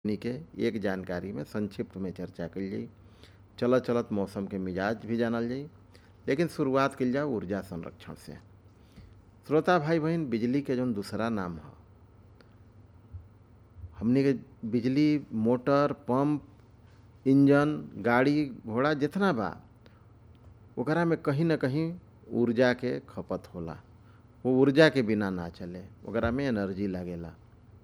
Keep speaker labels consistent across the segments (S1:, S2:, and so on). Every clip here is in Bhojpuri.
S1: हमनी के एक जानकारी में संक्षिप्त में चर्चा कइल जाई चलत चलत मौसम के मिजाज भी जानल जाई लेकिन शुरुआत कइल जाओ ऊर्जा संरक्षण से श्रोता भाई बहन बिजली के जौन दूसरा नाम ह हमनी के बिजली मोटर पंप इंजन गाड़ी घोड़ा जितना बा ओकरा में कहीं ना कहीं ऊर्जा के खपत होला वो ऊर्जा के बिना ना चले ओकरा में एनर्जी लागेला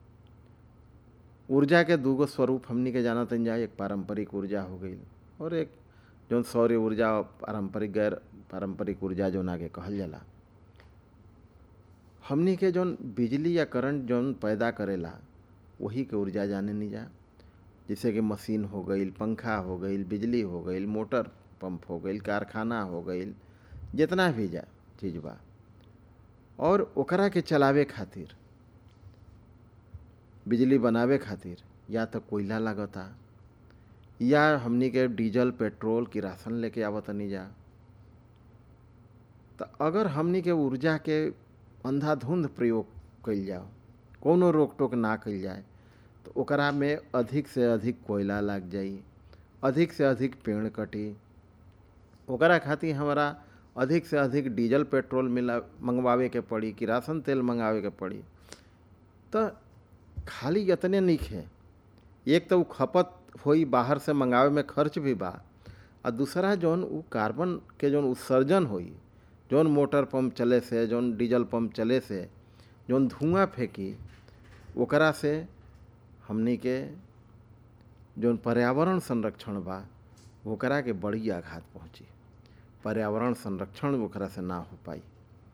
S1: ऊर्जा के दूगो स्वरूप हमनी के जानत जाए एक पारंपरिक ऊर्जा हो गई और एक जौन सौर ऊर्जा पारंपरिक गैर पारंपरिक ऊर्जा जौन आगे कहल जाला हमनी के जौन बिजली या करंट जौन पैदा करेला वही के ऊर्जा जाने नहीं जा जैसे कि मशीन हो गई पंखा हो गई बिजली हो गई मोटर पंप हो गई कारखाना हो गई जितना भी जा चीज़ बा और ओकरा के चलावे खातिर बिजली बनावे खातिर या तो कोयला लागता या हमनी के डीजल पेट्रोल किरासन लेके आवतनी जा तो अगर हमनी के ऊर्जा के अंधाधुंध प्रयोग कइल जाओ कोनो रोक टोक ना कइल जाए तो ओकरा में अधिक से अधिक कोयला लाग जाई अधिक से अधिक पेड़ कटी ओकरा खातिर हमारा अधिक से अधिक डीजल पेट्रोल मिला मंगवावे के पड़ी किरासन तेल मंगावे के पड़ी तो खाली इतने नहीं है एक तो खपत होई बाहर से मंगावे में खर्च भी बा और दूसरा जौन उ कार्बन के जौन उत्सर्जन होई जौन मोटर पंप चले से जौन डीजल पंप चले से जौन धुआं फेंकी ओकरा से हमनी के जौन पर्यावरण संरक्षण बा ओकरा के बड़ी आघात पहुँची पर्यावरण संरक्षण ओकरा से ना हो पाई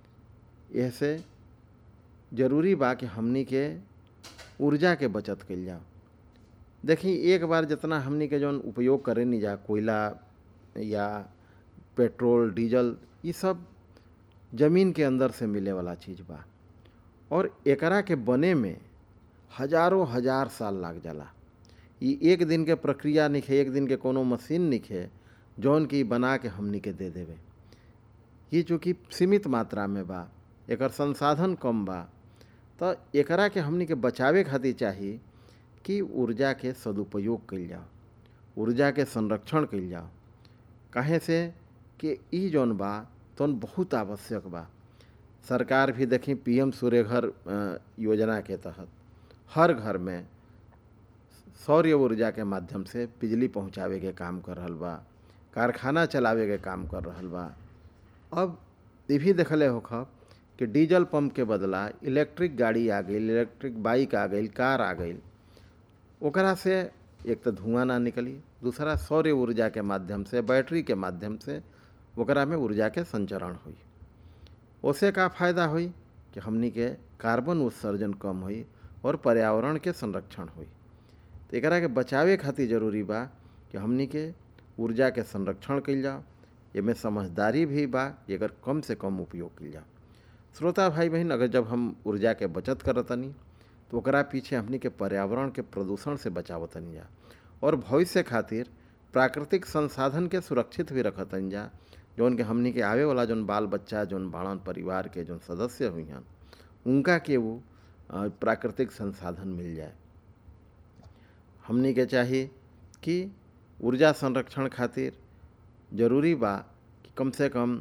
S1: ऐसे जरूरी बा कि हमनी के ऊर्जा के बचत कइल जाओ देखी एक बार जितना हमनी के जौन उपयोग करे नहीं जा कोयला या पेट्रोल डीजल ये सब जमीन के अंदर से मिले वाला चीज़ बा और एकरा के बने में हजारों हजार साल लाग जाला ये एक दिन के प्रक्रिया निखे एक दिन के कोनो मशीन निखे जौन की बना के हमनी के दे देवे ये चूँकि सीमित मात्रा में बा एकर संसाधन कम बा तो एकरा के हमनी के बचावे खातिर चाही कि ऊर्जा के सदुपयोग कइल जाओ ऊर्जा के संरक्षण कइल जाओ काहे से कि ई जौन बा तौन बहुत आवश्यक बा सरकार भी देखी पीएम सूर्य घर योजना के तहत हर घर में सौर ऊर्जा के माध्यम से बिजली पहुंचावे के काम कर रहल बा कारखाना चलावे के काम कर रहल बा अब ये भी देखले होखब कि डीजल पंप के बदला इलेक्ट्रिक गाड़ी आ गई इलेक्ट्रिक बाइक आ गई कार आ गई ओकरा से एक तो धुआं ना निकली दूसरा सौर ऊर्जा के माध्यम से बैटरी के माध्यम से ओकरा में ऊर्जा के संचरण हुई उससे का फायदा हुई कि हमनी के कार्बन उत्सर्जन कम हुई और पर्यावरण के संरक्षण हुई तो एकरा के बचावे खातिर जरूरी बा कि हमनी के ऊर्जा के संरक्षण कइल जाओ एमे समझदारी भी बा कि अगर कम से कम उपयोग कइल जाओ श्रोता भाई बहन अगर जब हम ऊर्जा के बचत करतनी तो ओकरा पीछे हमनी के पर्यावरण के प्रदूषण से बचावतनी जा और भविष्य खातिर प्राकृतिक संसाधन के सुरक्षित भी रखतनी जा जौन के हमनी के आवे वाला जौन बाल बच्चा जौन बाड़न परिवार के जौन सदस्य हुई हैं उनका के वो प्राकृतिक संसाधन मिल जाए हमनी के चाहिए कि ऊर्जा संरक्षण खातिर जरूरी बा कि कम से कम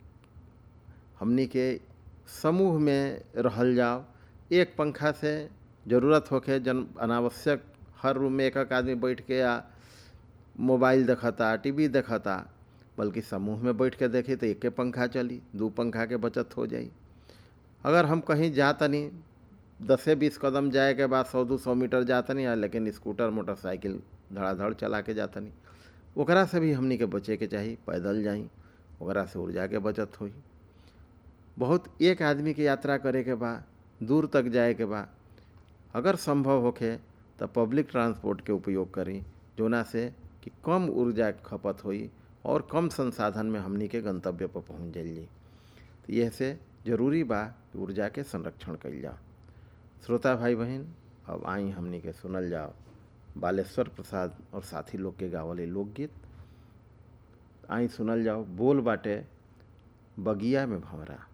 S1: हमनी के समूह में रहल जाओ एक पंखा से ज़रूरत होके जन अनावश्यक हर रूम में एक एक आदमी बैठ के या मोबाइल देखता टीवी देखता बल्कि समूह में बैठ के देखी तो एक पंखा चली दो पंखा के बचत हो जाई अगर हम कहीं जातनी दसे बीस कदम जाए के बाद सौ दो सौ मीटर जातनी है लेकिन स्कूटर मोटरसाइकिल धड़ाधड़ चला के जातनी ओकरा से भी हमनी के बचे के चाही पैदल जाई ओकरा से ऊर्जा के बचत होई बहुत एक आदमी के यात्रा करे के बा दूर तक जाए के बा अगर संभव होखे तो पब्लिक ट्रांसपोर्ट के उपयोग करी जोना से कि कम ऊर्जा खपत होई और कम संसाधन में हमनी के गंतव्य पर पहुँच जाइए तो यह से जरूरी बा कि ऊर्जा के संरक्षण कइल जाओ श्रोता भाई बहन अब आई हमनी के सुनल जाओ बालेश्वर प्रसाद और साथी लोग के गावले लोकगीत आई सुनल जाओ बोल बाटे बगिया में भंवरा